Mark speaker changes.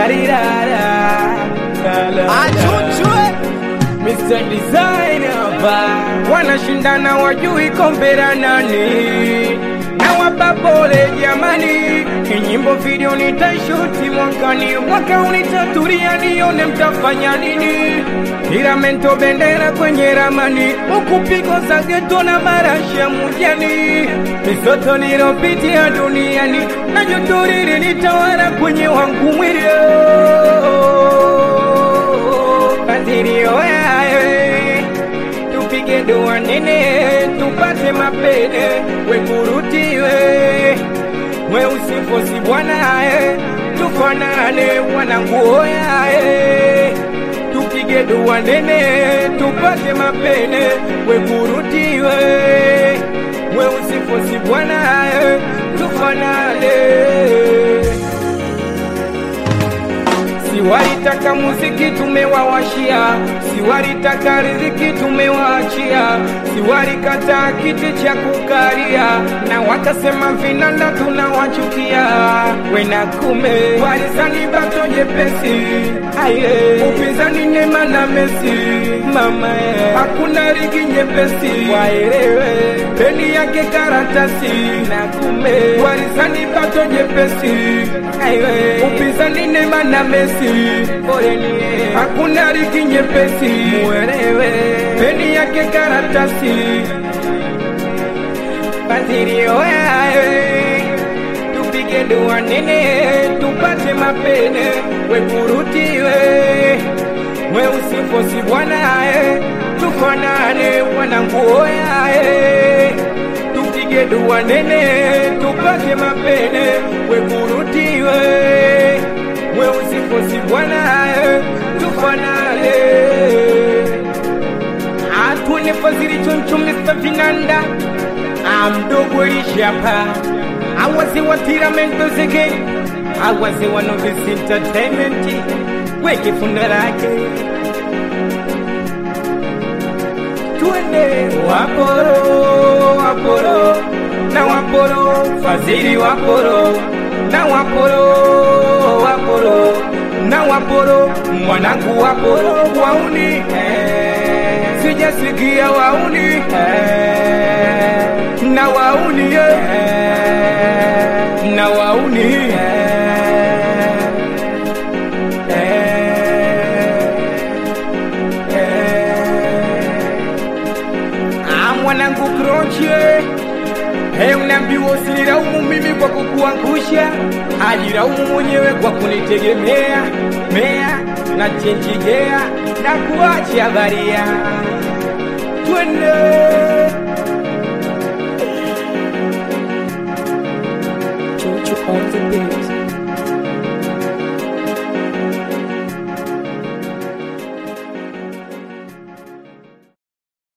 Speaker 1: Tararirara.
Speaker 2: Achuchwe
Speaker 1: Mr. Designer ba wanashindana wajui kombe la nani na wapa pole jamani, kinyimbo video nitaishuti mwakani, mwaka unitatulia nione mtafanya nini, tiramento bendera kwenye ramani, huku pigo za geto na marashi ya mujani, misoto nilopitia duniani na joto lilinitawala kwenye wangu mwili Kadirio yae tupige dua nene tupate mapene wekurutiwe we usifosi bwanae tufanane wananguo yae tupige dua nene tupate mapene wekurutiwe we usifosi bwanae tufanane Siwalitaka muziki tumewawashia, siwalitaka riziki tumewaachia, siwalikata kiti cha kukalia, na wakasema vinanda tunawachukia. Wena kume walizani bato jepesi, aye upinzani Neema na Messi, mama ye, hakuna ligi nyepesi, waelewe peni yake karatasi, na kume walizani bato jepesi, aye upinzani Neema na Messi, poleni hakuna ligi nyepesi, muelewe peni yake karatasi, Badirio yae tupige dua nene tupate mapene wekurutiwe we usifosi bwanae tufanane wananguo yae tupige dua nene tupate mapene wekurutiwe we usifosi bwanae tufanane atune fazili choncho Mr. Vinanda amdogo lishapa awaze wa tiramento zege awaze wa novice entertainment weke funda lake twende waporo waporo na waporo fazili waporo na waporo waporo na waporo mwanangu waporo wauni eh, sijasikia wauni eh, na wauni eh, na wauni eh, eh, ah, mwanangu krochie Hey, unaambiwa usinilaumu mimi kwa kukuangusha, ajilaumu mwenyewe kwa kunitegemea mea na chenjigea na kuacha baria. Twende
Speaker 2: Chuchu on the beat